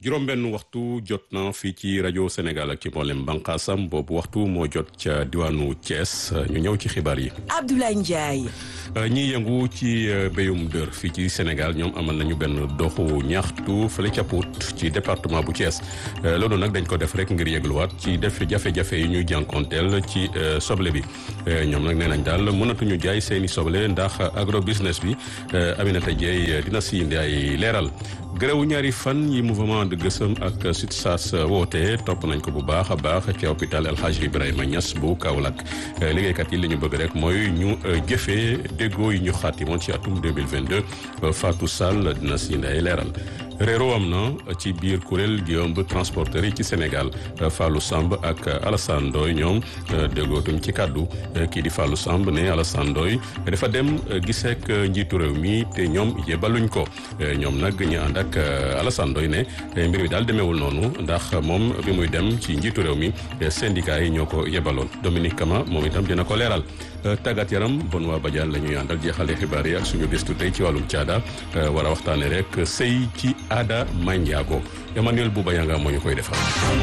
juróom-benn waxtu jot na fii ci rajo Sénégal ak ci mboolem bànqaasam boobu waxtu moo jot ca diwaanu Thiès ñu ñëw ci xibaar yi. Abdoulaye Ndiaye. ñi yëngu ci béyum dër fii ci Sénégal ñoom amal nañu benn doxu ñaxtu fële ca Pout ci département bu Thiès loolu nag dañ ko def rek ngir yëgluwaat ci def jafe-jafe yi ñuy jànkonteel ci soble bi ñoom nag nee nañ daal mënatuñu jaay seeni soble ndax agro business bi Aminata Dieye dina si indi ay leeral. gërëwu ñaari fan yi mouvement de gësëm ak SUTSAS woote topp nañ ko bu baax a baax ci hôpital El Hadj Ibrahima Niass bu Kaolack liggéeykat yi li ñu bëgg rek mooy ñu jëfee déggoo yi ñu xaatimoon ci atum 2022 Fatou Sall dina si nday leeral réeroo am na ci biir kuréel gi ëmb transporteurs yi ci Sénégal Fallou Samb ak Alassane Ndoye ñoom déggootuñ ci kàddu kii di Fallou Samb ne Alassane Ndoye dafa dem giseek njiitu réew mi te ñoom yebaluñ ko ñoom nag ñu ànd ak Alassane Ndoye ne mbir mi daal demeewul noonu ndax moom bi muy dem ci njiitu réew mi syndicat yi ñoo ko yebaloon Dominique Kama moom itam dina ko leeral tàggat yaram bon waa Badiane la ñuy àndal jeexale xibaar yi ak suñu gëstu tey ci wàllum caada war a waxtaane rek sëy ci aada manjaago Emmanuel Bouba Yanga moo ñu koy defal.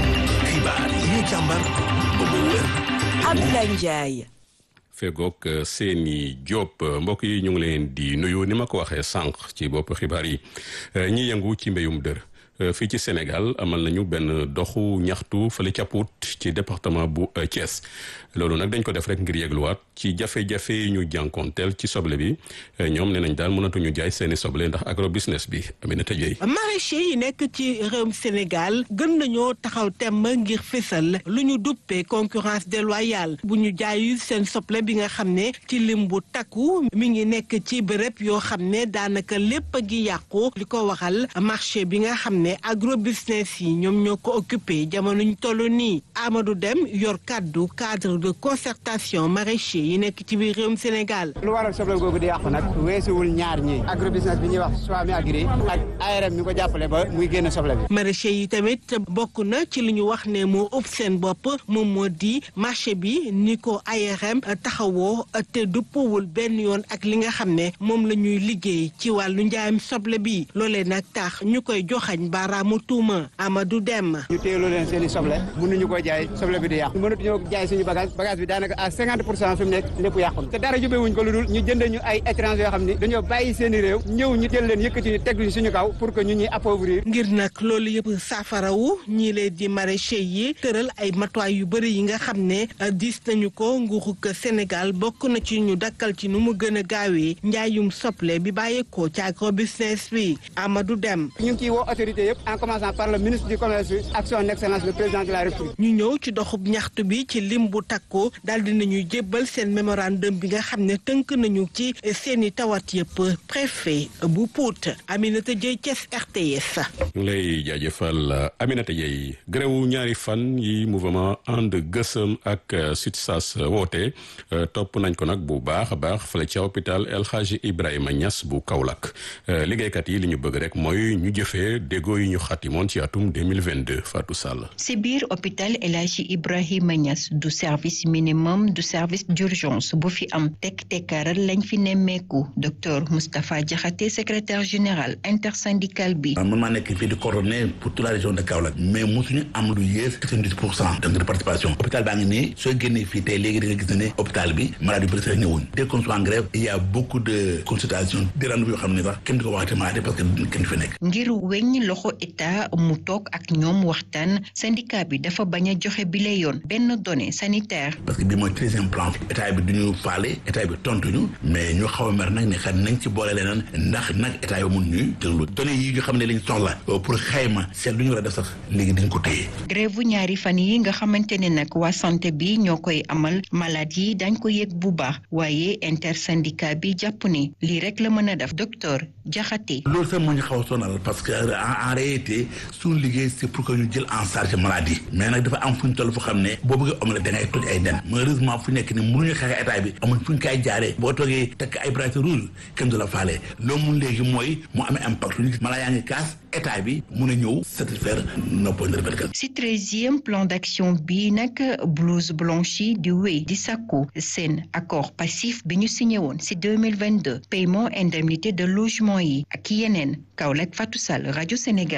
xibaar yi ñu càmbar ba mu wér. Abdoulaye Ndiaye. fegook seeni Diop mbokk yi ñu ngi leen di nuyu ni ma ko waxee sànq ci bopp xibaar yi ñi yëngu ci mbéyum dër fii ci Sénégal amal nañu benn doxu ñaxtu fële ca Pout ci département bu Thiès loolu nag dañ ko def rek ngir yegluwaat ci jafe-jafe yi ñu jànkoonteel ci soble bi ñoom nee nañ daal mënatuñu jaay seeni soble ndax agro business bi Aminata Dieye maraîchers yi nekk ci réewum Sénégal gën nañoo taxaw temm ngir fésal lu ñu duppee concurrence déloyale bu ñu jaayu seen soble bi nga xam ne ci lim bu takku mi ngi nekk ci bërëb yoo xam ne daanaka lépp a ngi yàqu li ko waxal marché bi nga xam ne agro business yi ñoom ñoo ko occupé jamono ñu toll nii Amadou Dem yor kàddu cadre de concertation maraîcher yi nekk ci biir réewum Sénégal. lu waral soble googu di yàqu nag weesuwul ñaar ñi agro business bi ñuy wax Swami Agri ak ARM mi ko jàppale ba muy génn soble bi. maraîcher yi tamit bokk na ci li ñu wax ne moo ëpp seen bopp moom moo di marché bi ni ko ARM taxawoo te dëppoowul benn yoon ak li nga xam ne moom la ñuy liggéey ci wàllu njaayam soble bi loolee nag tax ñu koy joxañ baaraamu tuuma Amadou Dem. ñu téyeloo leen seen i soble mënuñu ko jaay soble bi di yàqu mënatuñoo jaay suñu bagage bagage bi daanaka à cinquante pour cent fi mu nekk lépp yàqu te dara jubewuñ ko lu dul ñu jënde ñu ay étranger yoo xam ni dañoo bàyyi seen i réew ñëw ñu jël leen yëkkati ñu teg ñu suñu kaw pour que ñu ñuy appauvrir ngir nag loolu yëpp saafarawu ñii leen di maraîcher yi tëral ay matuwaay yu bëri yi nga xam ne diis nañu ko nguurug Sénégal bokk na ci ñu dakkal ci nu mu gën a gaawee njaayum soble bi bàyyeekoo ci agro business bi Amadou Dem ñu ngi ciy woo autorité yëpp en commençant par le ministre du commerce ak son excellence le président de la république ñu ñëw ci doxub ñaxtu bi ci lim bu takku daal di nañu jébbal seen mémorandum bi nga xam ne tënk nañu ci seeni tawat yëpp préfet bu Pout Aminata Dieye Thiès RTS. ñu ngi lay jaajëfal Aminata Dieye gërëwu ñaari fan yi mouvement ànd gësëm ak SUTSAS woote topp nañ ko nag bu baax a baax fële ca hôpital El Hadj Ibrahima Niass bu Kaolack liggéeykat yi li ñu bëgg rek mooy ñu jëfee déggoo yi ñu xatimoon ci atum 2022 Fatou Sall. si biir hôpital El Hadj Ibrahima Niass du service minimum du service d'urgence bu fi am tek tekkaaral lañ fi nemmeeku docteur Moustapha Diakhaté secrétaire général intersyndical bi. man maa nekk fii di coordonné pour toute la région de Kaolack mais mosuñu am lu yées quatre-vingt-dix pour cent donc de participation hôpital baa ngi nii soo génnee fii tey léegi di nga gis ne hôpital bi malade yu bëri sax ñëwuñ dès qu'on soit en grève il y a beaucoup de consultations des rendez-vous yoo xam ne sax kenn du ko waxate malade parce que kenn du fi nekk. ngir weñ loxo état mu toog ak ñoom waxtaan syndicat bi dafa bañ a joxe bile yoon benn donnée sanitaire. parce que bii mooy treizième plan état bi du ñu faale état bi tontuñu mais ñu xaw a mer nag ne xam nañ ci boole leneen ndax nag état yi mun ñuy déglu données yi nga xam ne lañ soxla pour xayma seet lu ñu war a def sax léegi dañ ko téye. grève bu ñaari fan yi nga xamante ne nag waa santé bi ñoo koy amal malade yi dañ ko yëg bu baax waaye intersyndicat bi jàpp ne lii rek la mën a def docteur Diakhaté. loolu sax moo ñu xaw a sonal parce que en réalité suñu liggéey c'est pour que ñu jël en charge maladie mais nag dafa am fu ñu toll fu xam ne boo bëggee omelette da ngay toj ay den malheureusement fu nekk ni mënuñu xeex état bi amuñ fu ñu koy jaaree boo toogee tekk ay bracelet rouge kenn du la faale loolu mun léegi mooy mu amee impact ñu gis mala yaa ngi kaas état bi mun a ñëw satisfaire nos points de répercussion. si treizième plan d'action bi nag blouse blanche yi di wéy di sàkku seen accord passif bi ñu signé woon si deux mille vingt deux paiement indemnité de logement yi ak yeneen Kaolack Fatou Sall rajo Sénégal.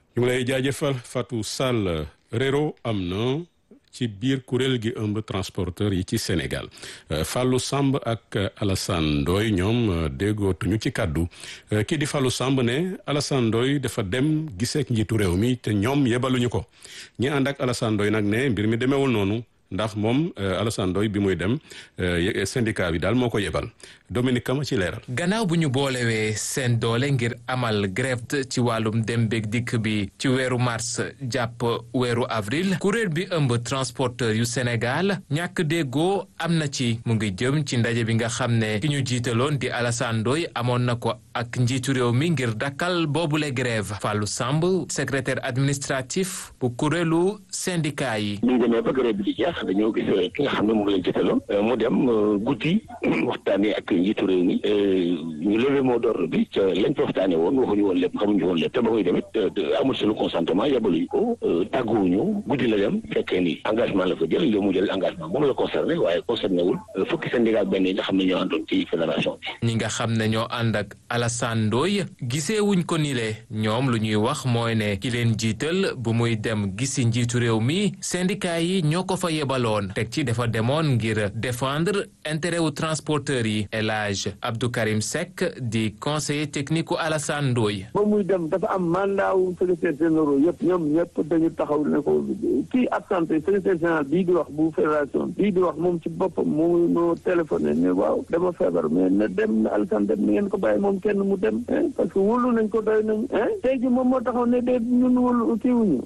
ñu ngi lay jaajëfal Fatou Sall réero am na ci biir kuréel gi ëmb transporteur yi ci Sénégal Fallou Samb ak Alassane Ndoye ñoom déggootuñu ci kàddu kii di Fallou Samb ne Alassane Ndoye dafa dem giseek njiitu réew mi te ñoom yebaluñu ko ñi ànd ak Alassane Ndoye nag ne mbir mi demeewul noonu ndax moom Alassane Ndoye bi muy dem syndicat bi daal moo ko yebal Dominique Kama ci leeral. gannaaw bu ñu boolewee seen doole ngir amal grève ci wàllum dem beeg dikk bi ci weeru mars jàpp weeru avril kuréel bi ëmb transporteur yu Sénégal ñàkk déggoo am na ci mu ngi jëm ci ndaje bi nga xam ne ki ñu jiitaloon di Alassane Ndoye amoon na ko ak njiitu réew mi ngir dakkal boobule grève Fallou Samb secrétaire administratif bu kuréelu syndicat yi. bi ñu demee ba grève bi di jeex dañoo gis ki nga xam ne moom lañ jiitaloon mu dem guddi waxtaanee ak njiitu réew mi ñu levé mot d'ordre bi ca lañ fa waxtaanee woon waxuñu woon lépp xamuñu woon lépp te ba muy demit amul sunu consentement yabaluñu ko tàgguwuñu guddi la dem fekkee ni engagement la fa jël li mu jël engagement moom la concerné waaye concerné wul fukki syndicat benn yi nga xam ne ñoo àndoon ci fédération bi. ñi nga xam ne ñoo ànd ak Alassane Ndoye gisee wuñ ko ni le ñoom lu ñuy wax mooy ne ki leen jiital bu muy dem gisi njiitu réew mi syndicat yi ñoo ko fa yebaloon teg ci dafa demoon ngir défendre intérêt wu transporteur yi El Hadj Abdou Karim Seck di conseiller technique u Alassane Ndoye ba muy dem dafa am mandat wu secrétaire généraux yëpp ñoom ñëpp dañu taxaw ne ko kii absenté secrétaire général bii di wax bu fédération bii di wax moom ci boppam moo moo téléphoné ne waaw dama feebar mais na dem na Alassane dem ni ngeen ko bàyyi moom kenn mu dem parce que wóolu nañ ko doy nañ tey ji moom moo taxaw ne de ñun wóolu kii wuñu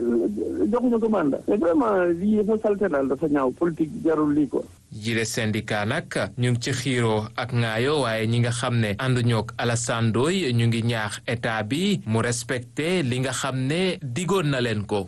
joxuñu ko mandat mais vraiment lii yëpp salte daal dafa ñaaw politique jarul lii quoi jile syndicat nag ñu ngi ci xiiroo ak ngaayo waaye ñi nga xam ne ànduñoo ak Alassane Ndoye ñu ngi ñaax état bi mu respecté li nga xam ne digoon na leen ko.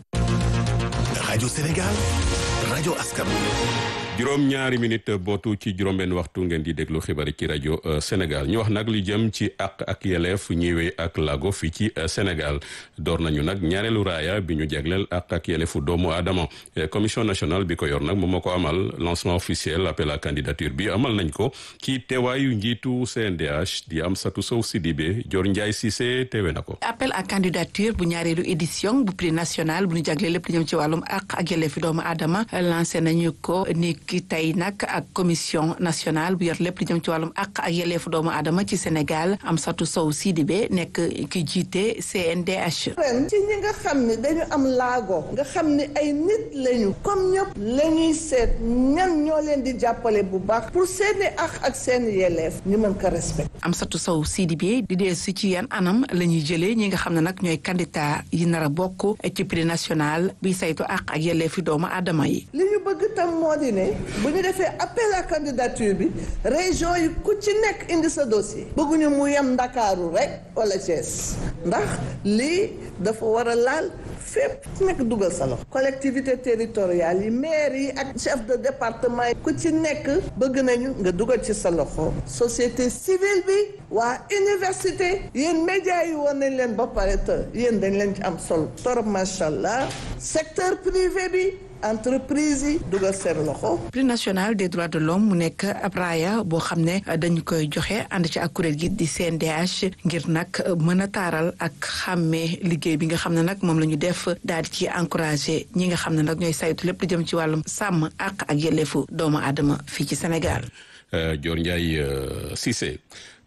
rajo Sénégal rajo askan juróom ñaari minute bootu ci juróom-benn waxtu ngeen di déglu xibaar ci rajo Sénégal ñu wax nag li jëm ci àq ak yeleef ñëwee ak lago fii ci Sénégal door nañu nag ñaareelu raaya bi ñu jagleel àq ak yeleefu doomu aadama commission nationale bi ko yor nag moom moo ko amal lancement officiel appel à candidature bi amal nañ ko ci teewaayu njiitu CNDH di Amsatou Sow Sidibé Dior Ndiaye Cissé teewe na ko. appel à candidature bu ñaareelu édition bu prix national bu ñu jagleel lépp li jëm ci wàllum àq ak yeleefu doomu aadama lancé nañu ko ni ki tey nag ak commission nationale bu yor lépp li jëm ci wàllum àq ak yelleefu doomu aadama ci Sénégal Amsatou Sow Sidibé nekk ki jiite CNDH. ren ci ñi nga xam ne dañu am laago nga xam ne ay nit lañu comme ñëpp la ñuy seet ñan ñoo leen di jàppale bu baax pour seeni àq ak seen yelleef ñu mën ko respect Amsatou Sow Sidibé di dee si ci yan anam la ñuy jëlee ñi nga xam ne nag ñooy candidat yi nar a bokk ci prix national bi saytu àq ak yelleefi doomu aadama yi. li ñu bëgg tam moo di ne bu ñu defee appel à candidature bi région yi ku ci nekk indi sa dossier bëgguñu mu yem ndakaaru rek wala Thiès ndax lii dafa war a laal fépp nekk dugal sa loxo collectivité territoriale yi maire yi ak chef de département yi ku ci nekk bëgg nañu nga dugal ci sa loxo société civile bi waa université yéen médias yi woon nañ leen ba pare te yéen dañ leen ci am solo torop macha allah secteur privé bi entreprise yi dugal seen loxo. prix national des droits de l'homme mu nekk ab raaya boo xam ne dañu koy joxe ànd ci ak kuréel gi di CNDH ngir nag mën a taaral ak xàmmee liggéey bi nga xam ne nag moom la ñu def daal di ci encouragé ñi nga xam ne nag ñooy saytu lépp lu jëm ci wàllum sàmm ak ak yelleefu doomu aadama fii ci Sénégal. Dior Ndiaye Cissé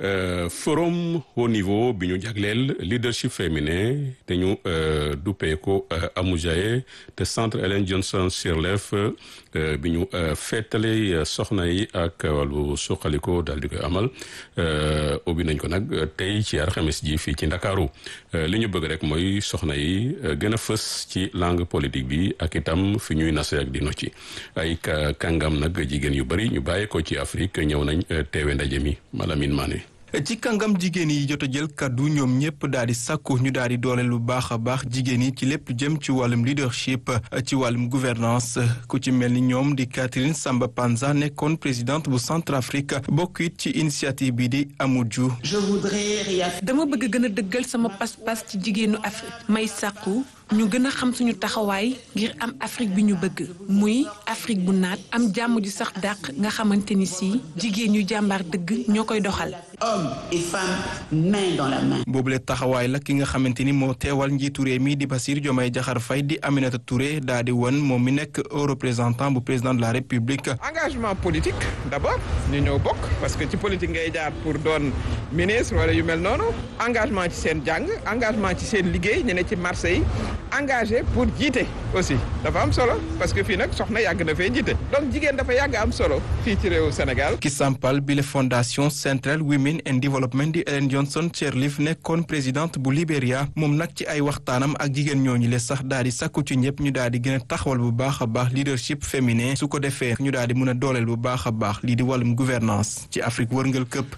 forum haut niveau bi ñu jagleel leadership féminin te ñu duppee ko Amujaye te centre Ellen Johnson Sirleaf bi ñu feetale soxna yi ak wàllu suqaliko daal di koy amal ubbi nañ ko nag tey ci alxames ji fii ci Ndakaaru li ñu bëgg rek mooy soxna yi gën a fës ci langue politique bi ak itam fi ñuy nase ak di nocci ay kàngam nag jigéen yu bari ñu bàyyee ko ci Afrique ñëw nañ teewe ndaje mi Malamine Mané ci kàngam jigéen yi jot a jël kaddu ñoom ñëpp daal di sàkku ñu daal di doole lu baax a baax jigéen yi ci lépp jëm ci wàllum leadership ci wàllum gouvernance ku ci mel ni ñoom di Catherine Samba Panza nekkoon présidente bu Centrafrique bokk it ci initiative bi di Amuju. dama bëgg gën a dëggal sama pas-pas ci jigéenu Afrique may sàkku ñu gën a xam suñu taxawaay ngir am Afrique bi ñu bëgg muy Afrique bu naat am jàmm ju sax dàq nga xamante ni si jigéen ñu jàmbaar dëgg ñoo koy doxal. hommes et femmes main dans la main. boobule taxawaay la ki nga xamante ni moo teewal njiitu réew mi di Bassirou Diomaye Diakhar Faye di Aminata Touré daa di won moom mi nekk au représentant bu président de la République. engagement politique d'abord ñu ñëw bokk parce que ci politique ngay jaar pour doon ministre wala yu mel noonu engagement ci seen jàng engagement ci seen liggéey ñu ne ci marché yi engagé pour jiite aussi dafa am solo parce que fii nag soxna yàgg na fee jiite donc jigéen dafa yàgg am solo fii ci réewu Sénégal. ki sampal bile fondation Central Women and Development di Ellen Johnson Sirleaf nekkoon présidente bu Libéria moom nag ci ay waxtaanam ak jigéen ñooñu le sax daal di sakku ci ñëpp ñu daal di gën a taxawal bu baax a baax leadership féminin su ko defee ñu daal di mën a dooleel bu baax a baax lii di wàllum gouvernance ci Afrique wërngal këpp.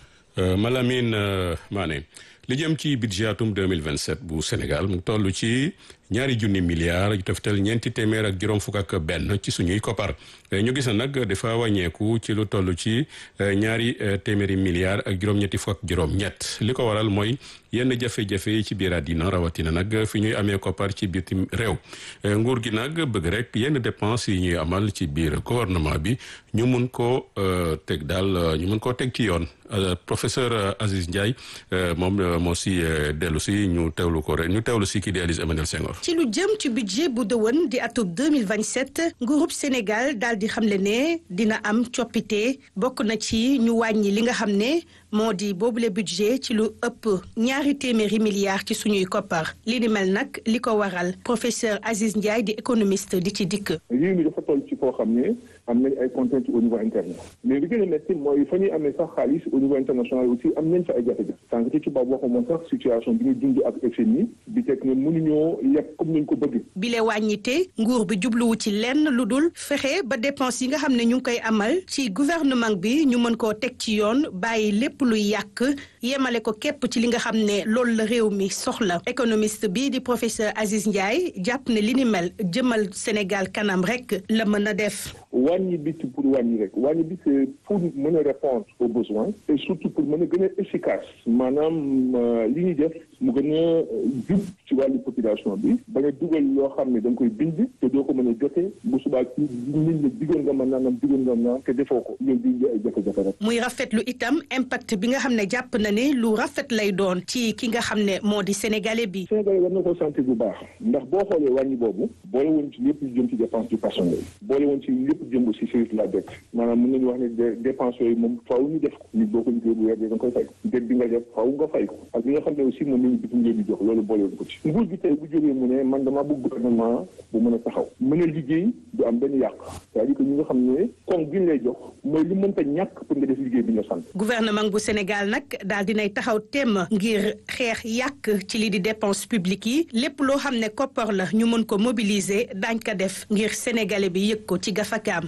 Malamine Mané li jëm ci budget atum 2027 bu Sénégal mu toll ci ñaari junni milliards yu toftal ñeenti téeméer ak juróom fukk ak benn ci suñuy koppar ñu gis na nag dafa wàññeeku ci lu toll ci ñaari téeméeri milliards ak juróom-ñetti fukk ak juróom-ñett li ko waral mooy yenn jafe-jafe yi ci biir àddina rawatina nag fi ñuy amee koppar ci bitim réew nguur gi nag bëgg rek yenn dépenses yi ñuy amal ci biir gouvernement bi ñu mun koo teg daal ñu mun koo teg ci yoon professeur Aziz Ndiaye moom moo si dellu si ñu teewlu ko rek ñu teewlu si kii di Élise Emmanuel Senghor. ci lu jëm ci budget bu dëwën di atub 2027 nguurub Sénégal daal di xamle ne dina am coppite bokk na ci ñu wàññi li nga xam ne moo di boobule budget ci lu ëpp ñaari téeméeri milliards ci suñuy koppar li ni mel nag li ko waral professeur Aziz Ndiaye di économiste di ci dikk. réew mi dafa toll ci foo xam ne am nañ ay contraintes au niveau interne mais li gën a métti mooy fa ñuy amee sax xaalis au niveau international aussi am nañ fa ay jafe-jafe sànq ci tubaab waxu moom sax situation bi ñu dund ak FMI bi teg ne mënuñoo yegg comme nañ ko bëgg. bile wàññite nguur bi jubluwu ci lenn lu dul fexe ba dépense yi nga xam ne ñu ngi koy amal ci gouvernement bi ñu mën koo teg ci yoon bàyyi lépp luy yàq yemale ko képp ci li nga xam ne loolu la réew mi soxla économiste bi di professeur Aziz Ndiaye jàpp ne li ni mel jëmal Sénégal kanam rek la mën a def. wàññi bi pour wàññi rek wàññi bi c'est pour mën a répondre aux besoins et surtout pour mën a gën a efficace maanaam li ñuy def mu gën a jub ci wàllu population bi bañ a dugal loo xam ne da nga koy bind te doo ko mën a jote bu subaa ci nit ñi digoon nga ma naanam digoon nga ma te defoo ko ñoom di ay jafe-jafe rek. muy rafetlu itam impact bi nga xam ne jàpp na ne lu rafet lay doon ci ki nga xam ne moo di sénégalais bi. sénégalais war na ko sentir bu baax ndax boo xoolee wàññi boobu boole woon ci lépp lu jëm ci dépense du personnel boole woon ci lépp jëm aussi service de la dette maanaam mën nañu wax ne dépense yooyu moom faaw ñu def ko nit boo ko liggéey bu weer da nga koy fay dette bi nga def faaw nga fay ko ak li nga xam ne aussi moom lañu bitim réew di jox loolu boole woon ko ci nguur gi tey bu jógee mu ne man dama bëgg gouvernement bu mën a taxaw mën a liggéey du am benn yàq c'est-à-dire que ñi nga xam ne koom gi ñu lay jox mooy li mënta ñàkk pour nga def liggéey bi ñu sant gouvernement bu Sénégal nag daal dinay taxaw temm ngir xeex yàq ci li di dépense publique yi lépp loo xam ne koppar la ñu mën ko mobiliser daañ ko def ngir sénégalais bi yëg ko ci gafakaam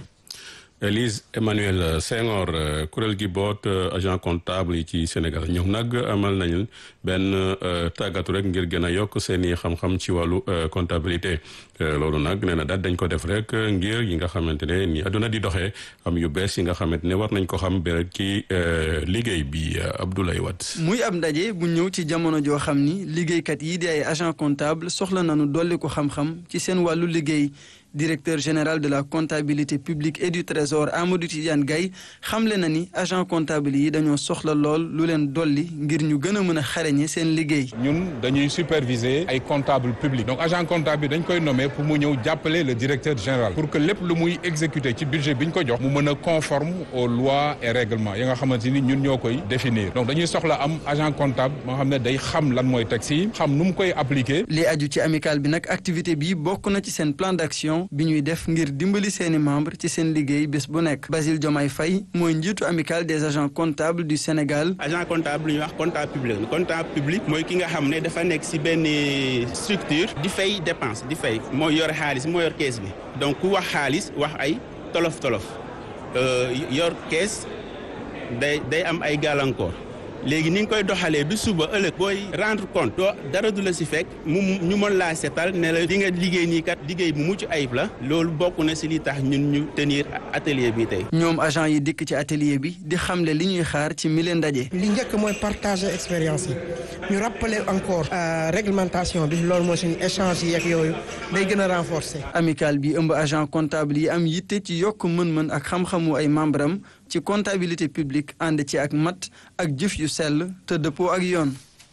Élise Emmanuel Senghor kuréel gi boot agent comptable yi ci Sénégal ñoom nag amal nañu benn tàggatu rek ngir gën a yokk seen i xam-xam ci wàllu comptabilité loolu nag nee na daal dañ ko def rek ngir yi nga xamante ne ni àdduna di doxee am yu bees yi nga xamante ne war nañ ko xam ba ci liggéey bi Abdoulaye Wade. muy ab ndaje bu ñëw ci jamono joo xam ni liggéeykat yi di ay agent comptable soxla nañu dolli ko xam-xam ci seen wàllu liggéey. directeur général de la comptabilité publique et du trésor Amadou Tidiane Gaye xamle na ni agent comptable yi dañoo soxla lool lu leen dolli ngir ñu gën a mën a xarañe seen liggéey. ñun dañuy superviser ay comptable public donc agent comptable bi dañ koy nommer pour mu ñëw jàppale le directeur général pour que lépp lu muy exécuter ci budget bi ñu ko jox mu mën a conforme aux lois et règlements yi nga xamante ni ñun ñoo koy définir donc dañuy soxla am agent comptable moo xam ne day xam lan mooy taxe yi xam nu mu koy appliquer. li aju ci amical bi nag activité bi bokk na ci seen plan d'action. bi ñuy def ngir dimbali seeni membre ci seen liggéey bés bu nekk Basile Diomaye Faye mooy njiitu amical des agents comptables du Sénégal. agent comptable lu ñuy wax comptable public comptable public mooy ki nga xam ne dafa nekk ci benn structure di fay dépense di fay mooy yor xaalis moo yor kees bi donc ku wax xaalis wax ay tolof tolof yor kees day day am ay gàllankoor léegi ni nga koy doxalee du suba ëllëg booy rendre compte doo dara du la si fekk mu ñu mën laa setal ne la di nga liggéey nii kat liggéey bu mucc ayib la loolu bokk na si li tax ñun ñu tenir atelier bi tey. ñoom agent yi dikk ci atelier bi di xamle li ñuy xaar ci mile ndaje. li njëkk mooy partager expérience yi ñu rappeler encore réglementation bi loolu mooy suñu échange yeeg yooyu day gën a renforcer. amical bi ëmb agent comptable yi am yitte ci yokk mën-mën ak xam-xamu ay membre am ci comptabilité publique ànd ci ak mat ak jëf yu sell te dëppoo ak yoon.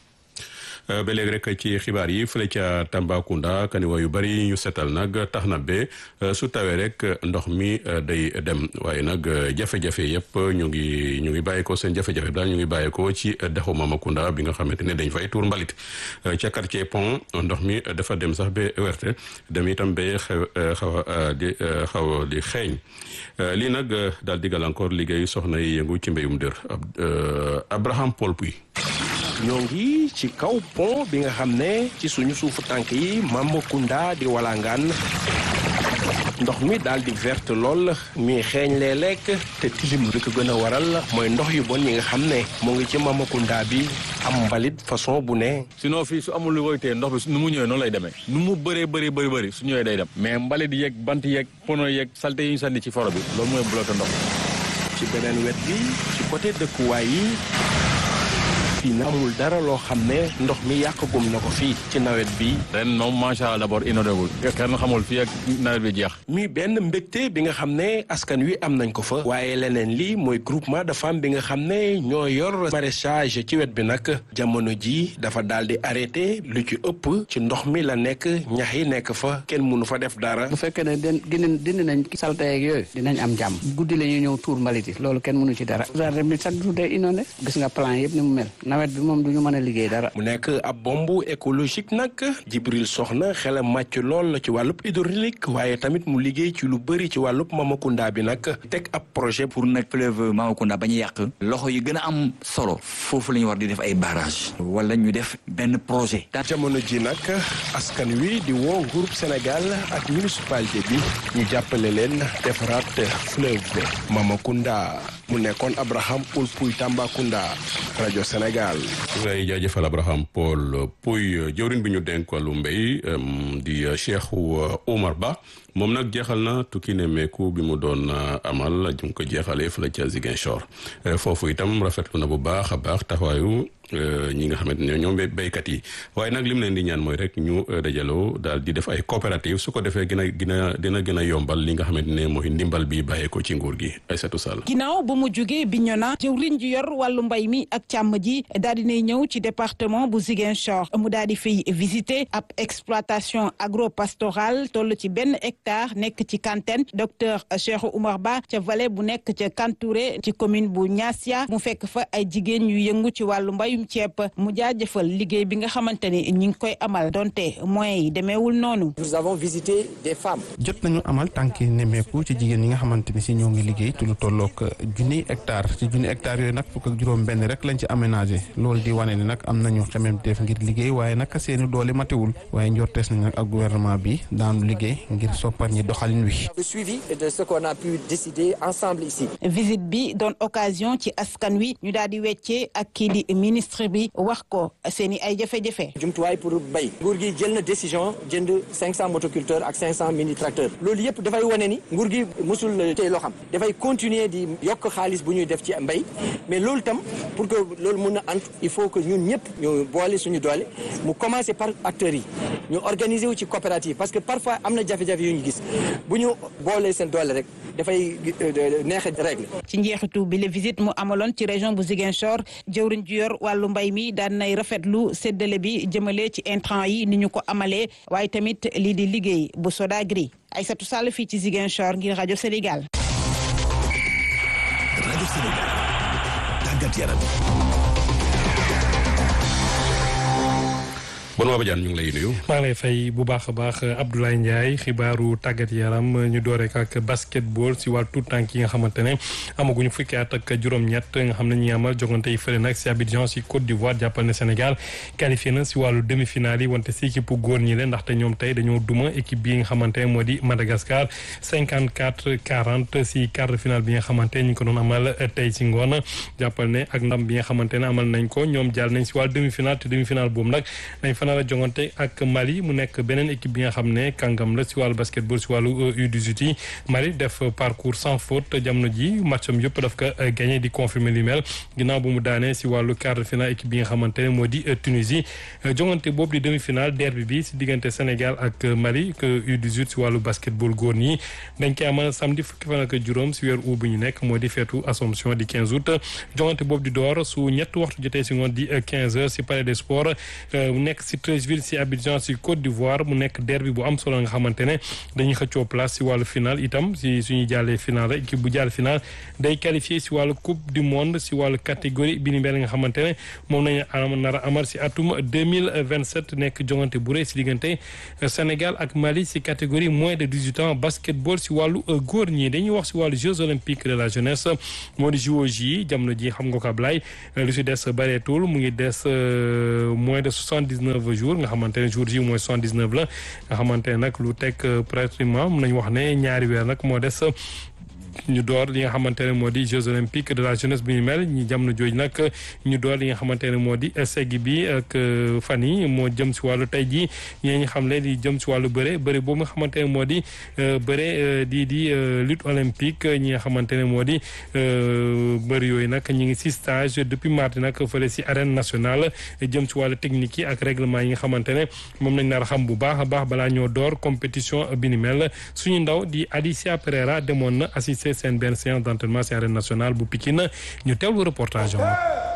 ba léegi rek ci xibaar yi fële ca Tambacounda kaniwa yu bari ñu setal nag tax na ba su tawee rek ndox mi day dem waaye nag jafe-jafe yëpp ñu ngi ñu ngi bàyyeekoo seen jafe-jafe daal ñu ngi bàyyeekoo ci dexu Mamakunda bi nga xamante ne dañ fay tuur mbalit ca quartier pont ndox mi dafa dem sax ba werte dem itam ba xew xaw a di xaw di xeeñ lii nag daal di gàllankoor liggéey soxna yi yëngu ci mbéyum dër Abraham Paul Puy ñoo ngi ci kaw pont bi nga xam ne ci suñu suufu tànk yi Mamakunda di walangaan ndox mi daal di verte lool mi xeeñ lee lekk te tilim li ko gën a waral mooy ndox yu bon yi nga xam ne mu ngi ci Mamakunda bi am mbalit façon bu ne. sinon fii su amul lu koy téye ndox bi nu mu ñëwee noonu lay demee nu mu bëree bëri bëri bëri su ñëwee day dem mais mbalit yeeg bant yeeg pono yeeg salte yi ñu sànni ci foro bi loolu mooy bloqué ndox ci beneen wet bi ci côté dëkkuwaay yi. fii na amul dara loo xam ne ndox mi yàqagum na ko fii ci nawet bi ren moom macha allah d'abord inondéwul kenn xamul fii ak nawet bi jeex mi benn mbégte bi nga xam ne askan wi am nañ ko fa waaye leneen li mooy groupement de femmes bi nga xam ne ñoo yor maraîchage ci wet bi nag jamono ji dafa daal di arrêté lu ci ëpp ci ndox mi la nekk ñax yi nekk fa kenn mënu fa def dara bu fekkee ne den dindi dindi nañ salte yeeg yooyu dinañ am jàmm guddi la ñuy ñëw tuur mbalit yi loolu kenn mënu ci dara jardin bi chaque jour day inondé gis nga plan yëpp ni mu mel nawet bi moom du ñu mën a liggéey dara. mu nekk ab bombe écologique nag Jibril Soxna xelam màcc lool ci wàllub hydraulique waaye tamit mu liggéey ci lu bëri ci wàllub Mamakunda bi nag teg ab projet. pour nag fleuve Mamakunda bañ a yàq loxo yi gën a am solo foofu la ñu war di def ay barrage wala ñu def benn projet. jamono ji nag askan wi di woo groupe Sénégal ak municipalité bi ñu jàppale leen defaraat fleuve Mamakunda mu nekkoon Abraham Poul Pouy Tambacounda rajo Sénégal. ngay jaajëfal Abraham Paul Pouy jëwriñ bi ñu dénk wàllu mbéy di Cheikh Oumar Ba moom nag jeexal na tukki ne meeku bi mu doon amal ju ko jeexalee fële ca Ziguinchor foofu itam rafetlu na bu baax a baax taxawaayu ñi nga xamante ne ñoom béykat yi waaye nag lim leen di ñaan mooy rek ñu dajaloo daal di def ay coopérative su ko defee gën a gën a dina gën a yombal li nga xamante ne mooy ndimbal bi bàyyee ko ci nguur gi Aïssatou Sall. ginnaaw bu mu jugee Bignona jëwriñ ji yor wàllu mbay mi ak càmm ji daal di nay ñëw ci département bu Ziguinchor mu daal di fay visiter ab exploitation agropastorale toll ci benn hectare nekk ci Kantène docteur Cheikh Oumar Ba ca vallée bu nekk ca Kantouré ci commune bu Niassia mu fekk fa ay jigéen yu yëngu ci wàllu mbay ceeb mu jaajëfal liggéey bi nga xamante ni ñi ngi koy amal donte moyens yi demeewul noonu. nous avons visité des femmes. jot nañu amal tànki nemmeeku ci jigéen ñi nga xamante ni si ñoo ngi liggéey ci lu tollook junni hectare ci junni hectare yooyu nag fukk ak juróom benn rek lañ ci aménagé loolu di wane ni nag am nañu xememteef ngir liggéey waaye nag seeni doole matewul waaye njortees nañ nag ak gouvernement bi daanu liggéey ngir soppar ñi doxalin wi. le suivi de ce qu'on a pu décider ensemble ici. visite bi doon occasion ci askan wi ñu daal di weccee ak kii di ministre bi wax ko seen i ay jafe-jafe. jumtuwaay pour bay nguur gi jël na décision jënd 500 motoculteurs ak 500 mini tracteurs loolu yëpp dafay wane ni nguur gi mosul tey loo xam dafay continuer di yokk xaalis bu ñuy def ci mbay mais loolu tam pour que loolu mun a ant il faut que ñun ñëpp ñu boole suñu doole mu commencer par acteurs yi ñu organiser wu ci coopérative parce que parfois am na jafe-jafe yu ñu gis bu ñu boolee seen doole rek dafay neex a règle. ci njeexitu bi la visite mu amaloon ci région bu Ziguinchor jëwriñ ju yor wàllu mbay mi daan nay rafetlu séddale bi jëmale ci intrant yi ni ñu ko amalee waaye tamit lii di liggéey bu Sodagri Aïssatou Sall fii ci Ziguinchor ngir rajo Sénégal. rajo Sénégal tàggat yaram. Benoît Badiane ñu ngi lay nuyu. maa ngi lay fay bu baax a baax Abdoulaye Ndiaye xibaaru tàggat yaram ñu doore ko ak basketball si wàllu tout tànk yi nga xamante ne amaguñu fukki at ak juróom-ñett nga xam ne ñi amal jogante yi fële nag si Abidjan si Côte d'Ivoire jàppal ne Sénégal qualifié na si wàllu demi-finale yi wante si équipe góor ñi leen ndaxte ñoom tey dañoo duma équipe bi nga xamante ne moo di Madagascar 54 40 si quart de finale bi nga xamante ne ñu ngi ko doon amal tey si ngoon jàppal ne ak ndam bi nga xamante ne amal nañ ko ñoom jàll nañ si wàllu demi-finale te demi-finale boobu nag dañ fa nar a jongante ak Mali mu nekk beneen équipe bi nga xam ne kàngam la si wàllu basketball si wàllu U18 yi Mali def parcours sans faute jamono ji matcham yëpp daf ko gagné di confirmer li mel ginnaaw bu mu daanee si wàllu quart de finale équipe bi nga xamante ne moo di Tunisie jongante boobu di demi-finale derby bi si diggante Sénégal ak Mali que U18 si wàllu basketball góor ñi dañ koy amal samedi fukki fan ak juróom si weer août bi ñu nekk moo di feetu Assomption di 15 août jongante boobu di door su ñett waxtu jotee si ngoon di 15 heures si palais des sports mu nekk si Treichville si Abidjan si Côte d'Ivoire mu nekk derby bu am solo nga xamante ne dañuy xëccoo place si wàllu final itam si suñuy jàllee final rek équipe bu jàll final day qualifié si wàllu coupe du monde si wàllu catégorie bi ni mel nga xamante ne moom nañu am nar a amal si atum 2027 nekk jongante bu rëy si diggante Sénégal ak Mali si catégorie moins de 18 ans basketball si wàllu góor ñi dañuy wax si wàllu Jeux olympiques de la jeunesse moo di JOJ yi jamono ji xam nga ko Ablaye lu si des bareetul mu ngi des moins de 79 jours nga xamante ne jour ji mooy 79 la nga xamante ne nag lu teg pratiquement mun nañu wax ne ñaari weer nag moo des ñu door li nga xamante ne moo di Jeux olympiques de la jeunesse bu ñu mel ñi jamono jooju nag ñu door li nga xamante ne moo di segg bi ak fan yi moo jëm si wàllu tey jii ñee ñu xam leen di jëm si wàllu bëre bëre boobu nga xamante ne moo di bëre di di lutte olympique ñi nga xamante ne moo di bëri yooyu nag ñu ngi si stage depuis mardi nag fële si arène nationale jëm si wàllu technique yi ak règlement yi nga xamante ne moom nañ nar a xam bu baax a baax balaa ñoo door compétition bi ni mel suñu ndaw di Alicia Pereira demoon na assister seen benn séance d'entraînement ci arène nationale bu Pikine ñu teewlu reportage am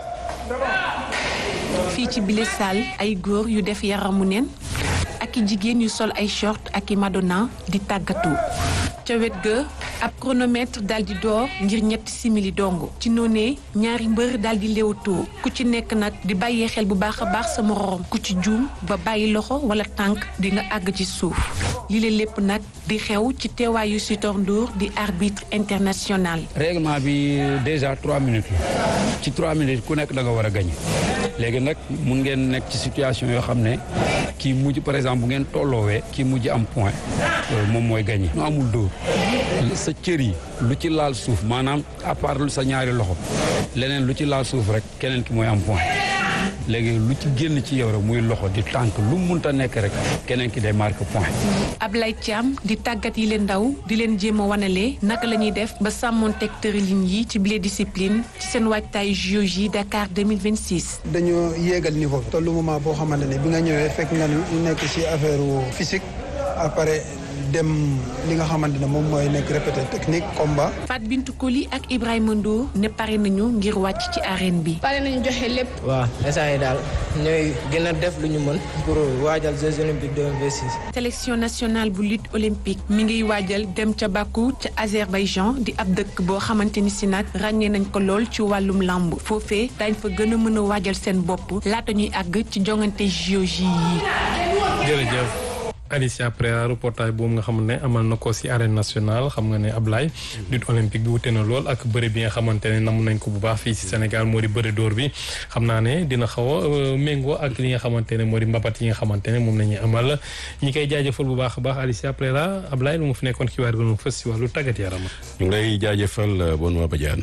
fii ci bile salle ay góor yu def yaramu neen ak i jigéen yu sol ay short ak i madonna di tàggatu ca wet ga ab chronomètre daal di door ngir ñetti simili dongo ci noonee ñaari mbër daal di léewtoo ku ci nekk nag di bàyyee xel bu baax a baax sa moroom ku ci juum ba bàyyi loxo wala tànk di nga àgg ci suuf li la lépp nag di xew ci teewaayu Sitor Ndour di arbitre international. règlement bi déjà trois minutes la ci trois minutes ku nekk da nga war a gañ léegi nag mun ngeen nekk ci situation yoo xam ne kii mujj par exemple bu ngeen tolloowee kii mujj am point moom mooy gañe nu amul dóor sa cër yi lu ci laal suuf maanaam à part sa ñaari loxo leneen lu ci laal suuf rek keneen ki mooy am point léegi lu ci génn ci yow rek muy loxo di tànk lu munta nekk rek keneen ki day marqué point. Ablaye Thiam di tàggat yi leen ndaw di leen jéem a wanale naka la ñuy def ba sàmmonteeg tërëlin yi ci bile discipline ci seen waajtaay JOJ Dakar 2026. dañoo yéegal niveau bi. tollu moment boo xamante ne bi nga ñëwee fekk nga nekk ci affaire physique après. dem li nga xamante ne moom mooy nekk répété technique combat. Fat Bintou Koli ak Ibrahima Ndour ne pare nañu ngir wàcc ci arène bi. pare nañu joxe lépp. waaw instant yi daal ñooy gën a def lu ñu mën pour waajal Jeux olympiques 2026. sélection nationale bu lutte olympique mi ngiy waajal dem ca Bakou ca Azerbaïdjan di ab dëkk boo xamante ni si nag ràññee nañ ko lool ci wàllum làmb foofee dañ fa gën a mën a waajal seen bopp laata ñuy àgg ci jongante JOJ yi. jërëjëf. Alicia Pereira reportage boobu nga xam ne amal na ko ci arène nationale xam nga ne Ablaye lutte olympique bi wute na lool ak bëre bi nga xamante ne namu nañ ko bu baax fii ci Sénégal moo di bëre dóor bi xam naa ne dina xaw a méngoo ak li nga xamante ne moo di mbapat yi nga xamante ne moom la ñuy amal ñi koy jaajëfal bu baax a baax Alicia Pereira Ablaye lu mu fi nekkoon xibaar gënu fës ci wàllu tàggat yaram. ñu ngi lay jaajëfal Benoît Badiane.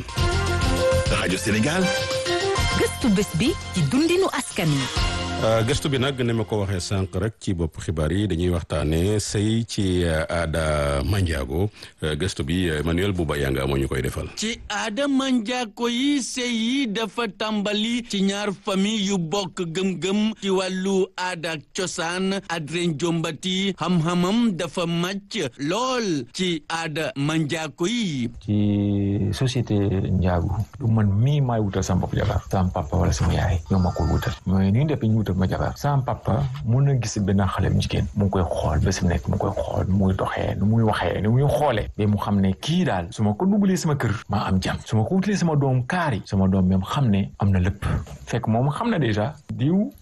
rajo Sénégal. gëstu bés bi ci dundinu askan wi. gëstu bi nag ni ma ko waxee sànq rek ci bopp xibaar yi dañuy waxtaanee sëy ci aada manjaago gëstu bi Emmanuel Bouba Yanga moo ñu koy defal. ci aada manjaago yi sëy yi dafa tàmbali ci ñaar famille yu bokk gëm-gëm ci wàllu aada ak cosaan Adrien Jombati xam-xamam dafa màcc lool ci aada manjaago yi. ci société njaagu du man mii maay wutal sama bopp jabar sama papa wala sama yaay ñoo ma ko wutal mais ni ñu def ñu wutal ma jabar sama papa mun na gis benn xale bu jigéen mu ngi koy xool ba si nekk mu ngi koy xool nu muy doxee nu muy waxee nu muy xoolee ba mu xam ne kii daal su ma ko dugalee sama kër maa am jàmm su ma ko wutalee sama doom kaari sama doom même xam ne am na lépp fekk moom xam na déjà diw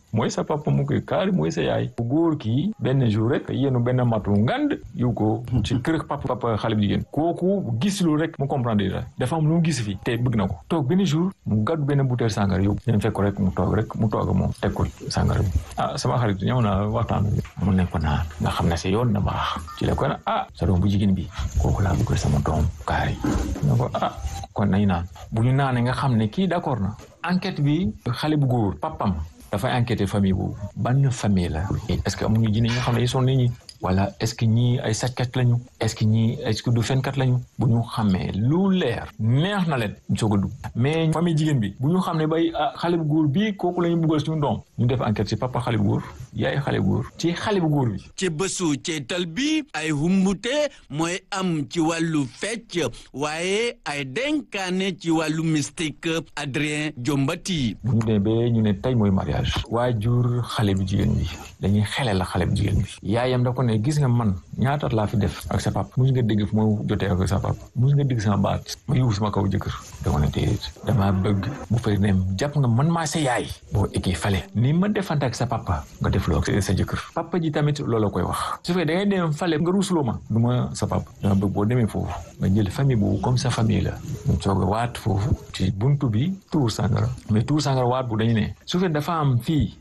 mooy sa papa mu koy kaari mooy sa yaay bu góor kii benn jour rek yéenu benn matu ngand yu ko ci kër papa papa xale bu jigéen kooku gis lu rek mu comprendre dara dafa am lu mu gis fi te bëgg na ko toog benn jour mu gàddu benn bouteille sàngara yóbbu ñeen fekk ko rek mu toog rek mu toog moom teg ko sàngara bi ah sama xarit ñëw na waxtaan mu ne ko naan nga xam ne si yoon na baax ci la ko ne ah sa doom bu jigéen bi kooku laa bëgg sama doom kaari ne ko ah kon nañ naan bu ñu naanee nga xam ne kii d'accord na enquête bi xale bu góor papam dafay enquêter famille boobu ban famille la est-ce que amuñu jinne yi nga xam ne ils sont nit ñi wala est-ce que ñii ay sàccat lañu est-ce que ñii est-ce que du fenkat lañu bu ñu xamee lu leer neex na leen soog a dugg mais famille jigéen bi bu ñu xam ne bay xale bu góor bii kooku la ñu buggal suñu doom ñu def enquête ci papa xale bu góor yaay xale bu góor ci xale bu góor bi ci bésu ceetal bi ay humbute mooy am ci wàllu fecc waaye ay denkaane ci wàllu mystique Adrien Jombati bu ñu demee ba ñu ne tey mooy mariage waajur xale bu jigéen bi dañuy xele la xale bu jigéen bi yaayam da ko ne gis nga man ñaata laa fi def ak sa papa mus nga dégg fu ma jotee ak sa papa mus nga dégg sama baat ma yuuf sama kaw jëkkër da ko ne déedéet damaa bëgg bu fay ne jàpp nga man maa sa yaay boo ekkee fale ni ma defante ak sa papa nga def loo ak sa jëkkër papa ji tamit loolu koy wax su fekkee da ngay dem fale nga ruusuloo ma du ma sa papa dama bëgg boo demee foofu nga jël famille boobu comme sa famille la ñu soog a waat foofu ci buntu bi tuur sàngara mais tuur sàngara waat bu dañu ne su fekkee dafa am fii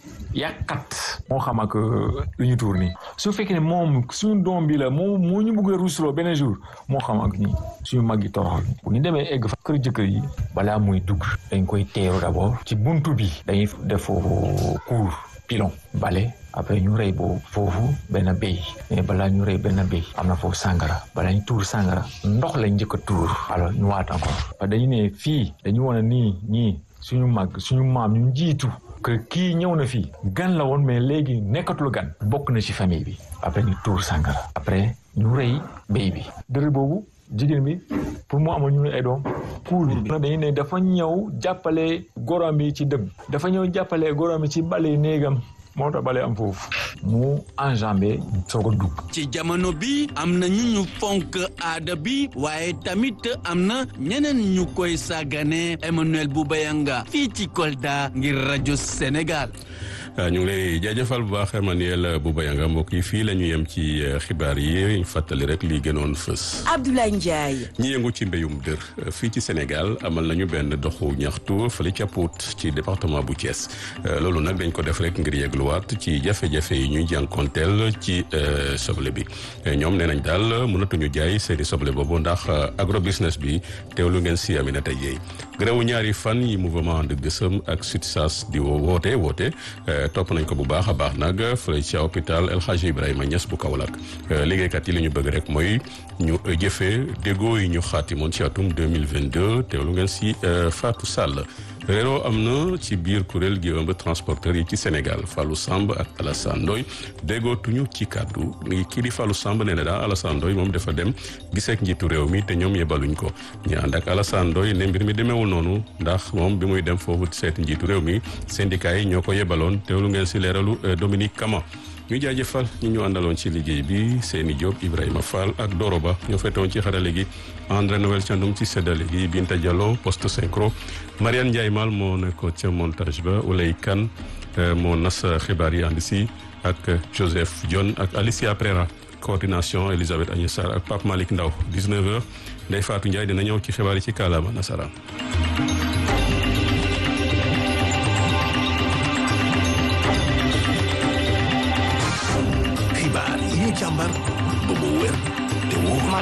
yàqat moo xam ak lu ñu tuur nii su fekkee ne moom suñu doom bi la moo moo ñu bëgg a ruusuloo benn jour moo xam ak ñi suñu mag yi toroxal bu ñu demee egg fa kër jëkkër yi balaa muy dugg dañ koy teeru d'abord ci buntu bi dañuy def foofu cour pilon bale après ñu rey boobu foofu benn béy mais balaa ñu rey benn béy am na foofu sàngara balaa ñu tuur sàngara ndox lañ njëkk a tuur alors ñu waat encore parce que dañu ne fii dañu wane nii ñii suñu mag suñu maam ñu jiitu que kii ñëw na fii gan la woon mais léegi nekkatul gan bokk na ci famille bi après ñu tuur sàngara après ñu rey béy bi dërë boobu jigéen bi pour mu amoon ñu ne ay doom kuur bi dañu ne dafa ñëw jàppale gorom bi ci dëgg dafa ñëw jàppale gorom bi ci bale néegam moo tax bale am foofu mu enjambé soog a dugg ci jamono bi am na ñu ñu fonk aada bi waaye tamit am na ñeneen ñu koy sàggane Emmanuel Boubayanga fii ci Kolda ngir rajo Sénégal ñu ngi lay jaajëfal bu baax Emmanuel Boubayanga mbokk yi fii la ñu yem ci xibaar yi fàttali rek li gënoon fës. Abdoulaye Ndiaye. ñi yëngu ci mbéyum dër fii ci Sénégal amal nañu benn doxu ñaxtu fële ca Pout ci département bu Thiès loolu nag dañ ko def rek ngir yegluwaat ci jafe-jafe yi ñuy jànkonteel ci soble bi ñoom nee nañ daal mënatuñu jaay seeni soble boobu ndax agro business bi teewlu ngeen si Aminata Dieye gërëwu ñaari fan yi mouvement de gësëm ak SUTSAS di woote woote. topp nañ ko bu baax a baax nag fële ci hôpital El Hadji Ibrahima Niass bu Kaolack liggéeykat yi li ñu bëgg rek mooy ñu jëfee déggoo yi ñu xaatimoon ci atum 2022 teewlu ngeen si Fatou Sall réeroo am na ci biir kuréel gi ëmb transporteur yi ci Sénégal Fallou Samb ak Alassane Ndoye déggootuñu ci kàddu kii di Fallou Samb nee na daal Alassane Ndoye moom dafa dem giseek njiitu réew mi te ñoom yebaluñ ko ñu ànd ak Alassane Ndoye ne mbir mi demeewul noonu ndax moom bi muy dem foofu seeti njiitu réew mi syndicat yi ñoo ko yebaloon teewlu ngeen si leeralu Dominique Kama ñu jaajëfal ñi ñu àndaloon ci liggéey bi Seyni Diop Ibrahima Fall ak Doro Ba ñoo fetoon ci xarale gi André Noël Thiandoum ci séddale gi Binta Diallo poste synchro Mariane Ndiaye Mal moo nekkoon ca montage ba Oulay Kane moo nas xibaar yi ànd si ak Joseph Dione ak Alicia Prera coordination Elisabeth Agnès Sarr ak Pape Malick Ndaw 19h Ndeye Fatou Ndiaye dina ñëw ci xibaar yi ci kaalaama nasaraan xibaar yi ñu càmbar ba mu wér te wóor man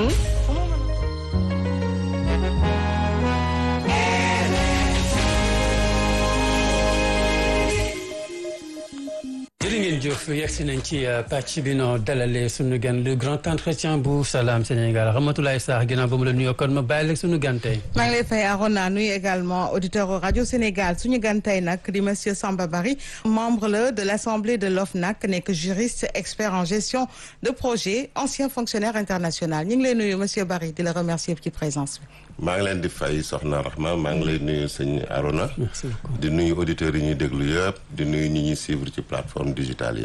jërë ngeen jëf yegsi nañ ci pàcc bi noo dalalee sunu gan le grand entretien bu Salam Sénégal Ramatoulaye Sarr ginnaaw ba mu la nuyoo kon ma bàyyi la sunu gan tey. maa ngi lay fay Arona nuyu également auditeur rajo Sénégal suñu gan tey nag di monsieur Samba Bari membre la de l' assemblée de l'OFNAC nekk juriste expert en gestion de projet ancien fonctionnaire international ñu ngi lay nuyu monsieur Bari di la remercier ci présence bi. maa ngi leen di fay soxna Rahma maa ngi lay nuyu sëñ Arona di nuyu auditeurs yi ñuy déglu yëpp di nuyu ñi ñuy suivre ci plateforme digitale yëpp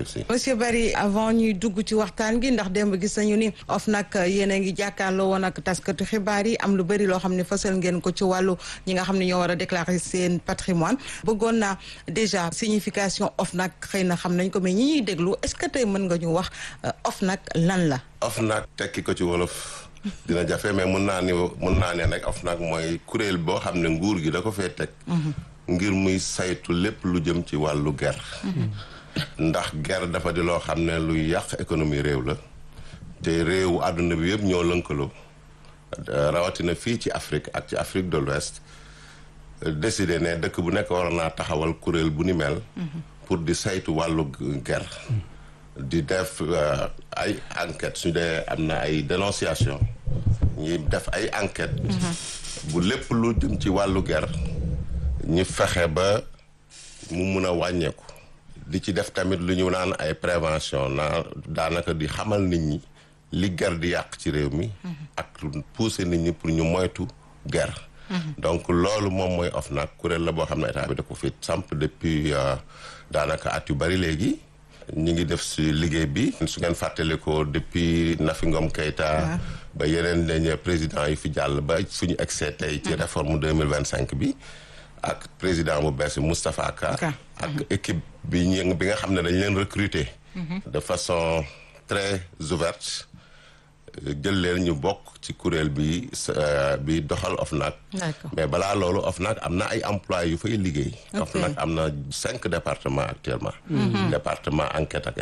jërëjëf si. monsieur Barry avant ñuy dugg ci waxtaan gi ndax démb gis nañu ni OFNAC yéen a ngi jàkkaarloo woon ak taskatu xibaar yi am lu bëri loo xam ne fësal ngeen ko ci wàllu ñi nga xam ne ñoo war a déclarer seen patrimoine bëggoon naa déjà signification OFNAC xëy na xam nañ ko mais ñi ñuy déglu est-ce que tey mën nga ñu wax OFNAC lan la. OFNAC tekki ko ci wolof dina jafe mais mun naa ni mun naa ne nag OFNAC mooy kuréel boo xam ne nguur gi da ko fee teg. ngir muy saytu lépp lu jëm ci wàllu ger ndax ger dafa di loo xam ne luy yàq économie réew la te réewu àdduna bi yëpp ñoo lënkaloo rawatina fii ci Afrique ak ci Afrique de l'Ouest décidé ne dëkk bu nekk war naa taxawal kuréel bu ni mel pour di saytu wàllu ger di def ay enquête su dee am na ay dénonciation ñi def ay enquête bu lépp lu jëm ci wàllu ger ñu fexe ba mu mun a wàññeeku di ci def tamit lu ñu naan ay prévention naa daanaka di xamal nit ñi li ger di yàq ci réew mi ak pousser nit ñi pour ñu moytu ger donc loolu moom mooy OFNAC kuréel la boo xam ne état bi da ko fi samp depuis daanaka at yu bari léegi ñu ngi def si liggéey bi su ngeen fàttali ko depuis Nafi Ngom Keïta ba yeneen dañ président yi fi jàll ba fu ñu egsee tey ci réforme deux mille vingt cinq bi ak président bu bees bi Moustapha Ka ak équipe bi ñu bi nga xam ne dañ leen recruter de façon très ouverte jël leen ñu bokk ci kuréel bi bi doxal OFNAC mais balaa loolu OFNAC am na ay employés yu fay liggéey OFNAC am na cinq départements actuellement département enquête ak